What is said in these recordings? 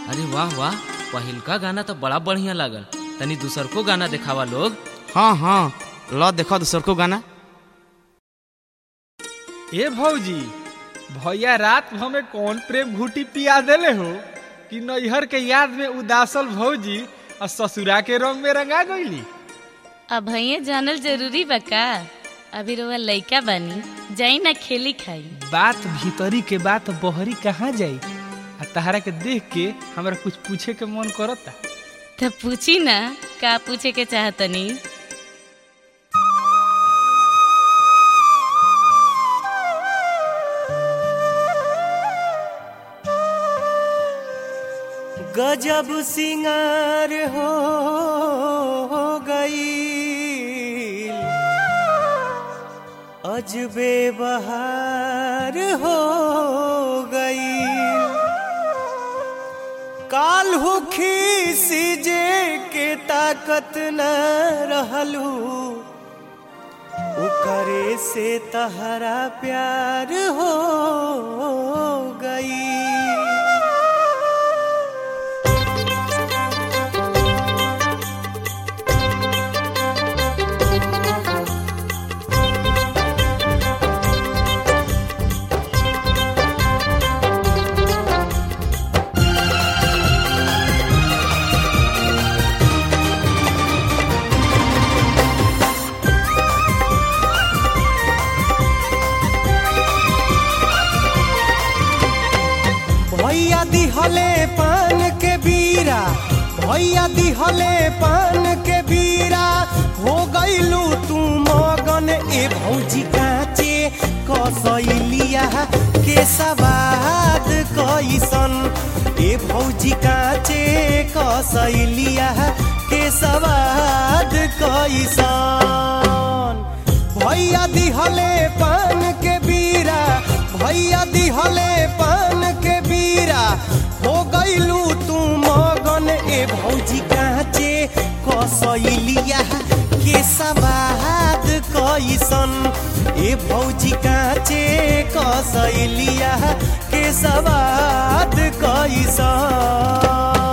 अरे वाह वाह पहिलका गाना तो बड़ा बढ़िया लागल तनी दूसर को गाना देखावा लोग हाँ हाँ ल देखो दूसर को गाना ए भौजी भैया रात भर में कौन प्रेम घूटी पिया देले हो कि नैहर के याद में उदासल भौजी और ससुरा के रंग में रंगा गईली अब भैया जानल जरूरी बा का अभी रोवा लइका बानी जाई ना खेली खाई बात भीतरी के बात बहरी कहाँ जाई आ तहरा के देख के हमरा कुछ पूछे के मन करता तब पूछी ना का पूछे के चाहतनी गजब सिंगार हो गई अजबे बहार हो गई काल हुखी सीजे के ताकत न रहलू ओकरे से तहरा प्यार हो गई भैया दिहले पान के बीरा भैया दिहले पान के बीरा हो गईलू तू मगन ए भौजी काचे कसैलिया के सवाद कैसन ए भौजी काचे कसैलिया के सवाद कैसन भैया दिहले पान के बीरा भैया दिहले पान के बीरा हो गईलू तू मगन ए भौजी काचे कसैलिया के सवाद कैसन ए भौजी काचे कसैलिया के सवाद कैसन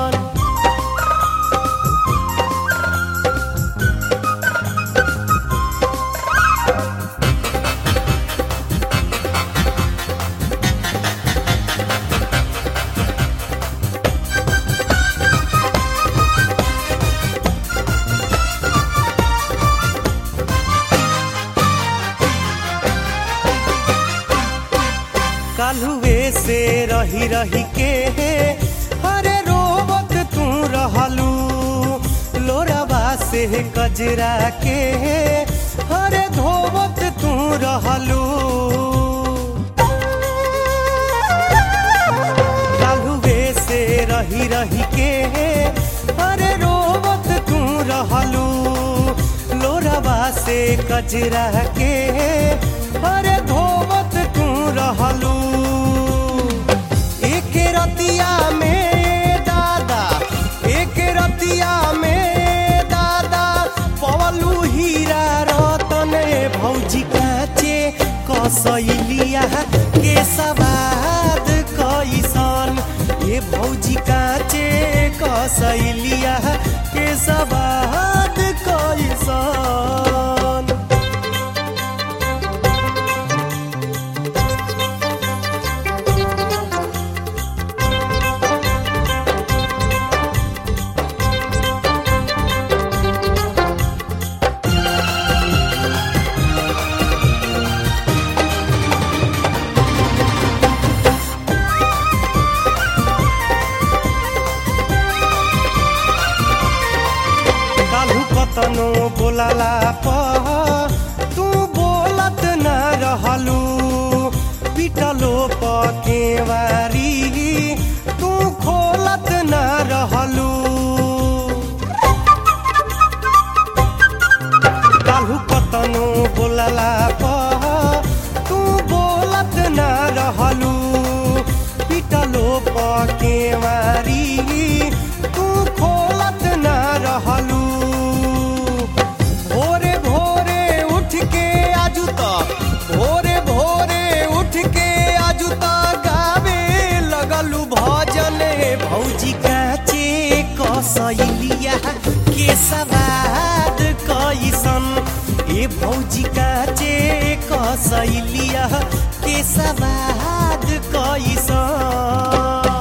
कालुए से रही रही के हरे रोवत तू रहलू लोरवा से कजरा के हरे धोवत तू रहलू कालुए से रही रही के हरे रोवत तू रहलू लोरवा से कजरा के हरे धोवत तू रहलू एक रतिया में दादा एक रतिया में दादा पवलू हीरा रतन भौजी काचे कसैलिया के सवाद कैसन ए भौजी काचे कसैलिया के सवाद कैसन कालू कतनो बोलाला प तू बोलत न रहलू पिटलो प केवारी तू खोलत न रहलू कालू कतनो बोलाला प तू बोलत न रहलू पिटलो प केवारी तू खोलत न रहलू भोरे भोरे सैलिया के सवाद कैसन ए भौजी काचे कसैलिया के सवाद कैसन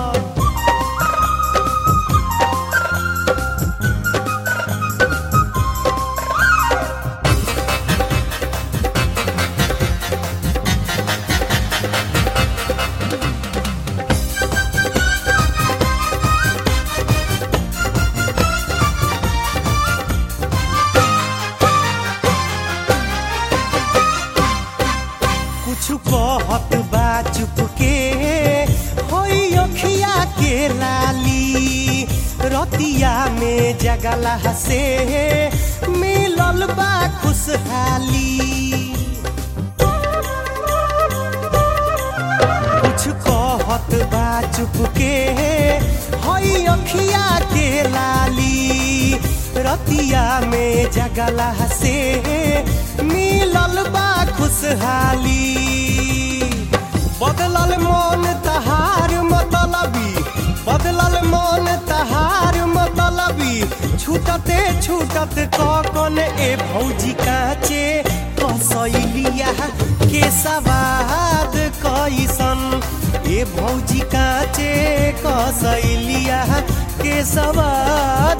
कुछ कहत बा चुप के होई अखिया के लाली रतिया में जगला से मिलल बा खुशहाली कुछ कहत बा चुप के हई अखिया के लाली रतिया में जगला से मिलल बा खुशहाली बदलल मन तहार मतलबी बदलल मन तहार मतलबी छूटते छूटत कौन ए भौजी काचे कसैलिया के सवाद कैसन ए भौजी काचे कसैलिया के सवाद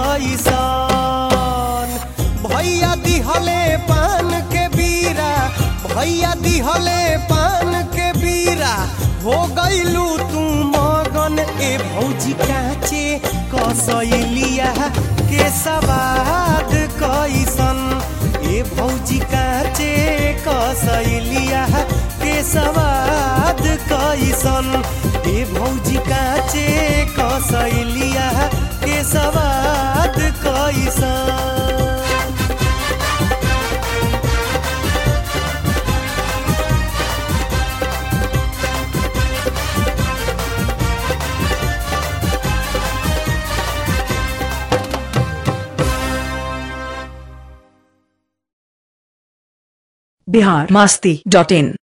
कैसन भैया दिहले पान के बीरा भैया दिहले पान के बीरा हो गईलू तू मगन ए भौजी काचे कसैलिया के सवाद कैसन ए भौजी काचे कसैलिया के सवाद कैसन ए भौजी काचे कसैलिया के सवाद कैसन बिहार मास्ती डॉट इन